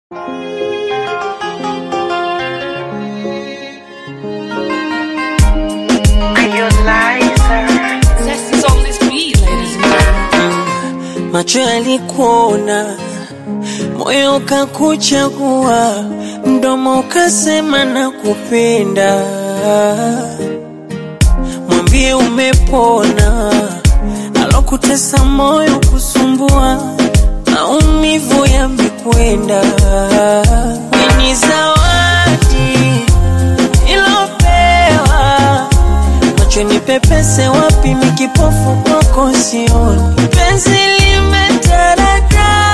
Macho yalikuona, moyo ukakuchagua, mdomo ukasema nakupenda. Mwambie umepona, alokutesa moyo kusumbua, maumivu yamekwenda. Ni zawadi ilopewa macho ni pepese wapi mikipofu kwako sioni penzi limetaradadi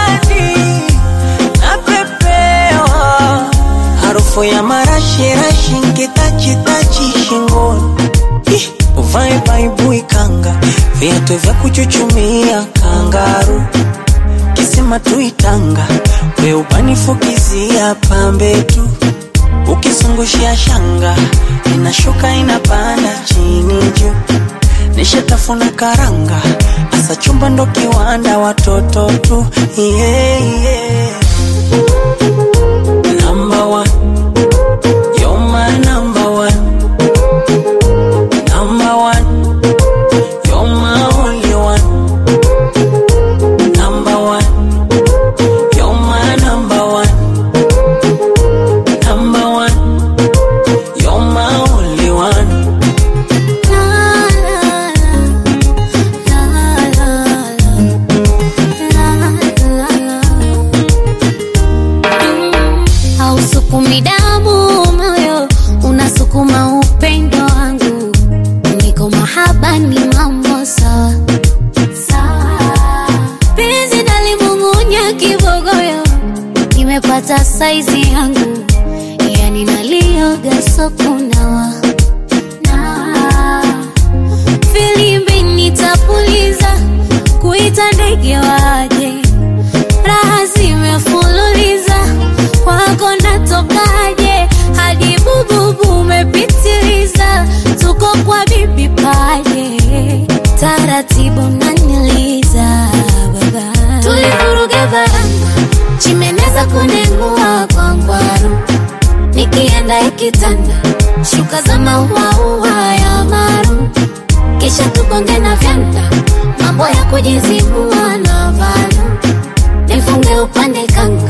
napepewa harufu ya marashirashi nkitachitachi shingoni Ih, uvae baibui kanga viatu vya kuchuchumia kangaru kisima tuitanga we ubanifukizia pambe tu ukizungushia shanga inashuka inapanda chini juu nishatafuna karanga asa chumba ndo kiwanda watoto tu yeah, yeah. Number one. You're my number one. Number one. You're my only one. Number one. You're my number one. Number one. You're my only one. hausukumi damu moyo unasukuma upendo wangu niko mahaba ni mambo sawa sawa penzi nalimung'unya kibogoyo nimepata saizi yangu yani nalioga sokunawa nawa filimbi nitapuliza kuita ndege waje raha zimefululiza kwako natokaje hadi bububu umepitiliza tuko kwa bibi paje taratibu naniliza baba tulivuruga baranga chimeneza kunengua kwa ngwaru nikienda ikitanda shuka za mauaua ya maru kisha tugonge na vyanda mambo ya kujizibua na valu nifunge upande kanga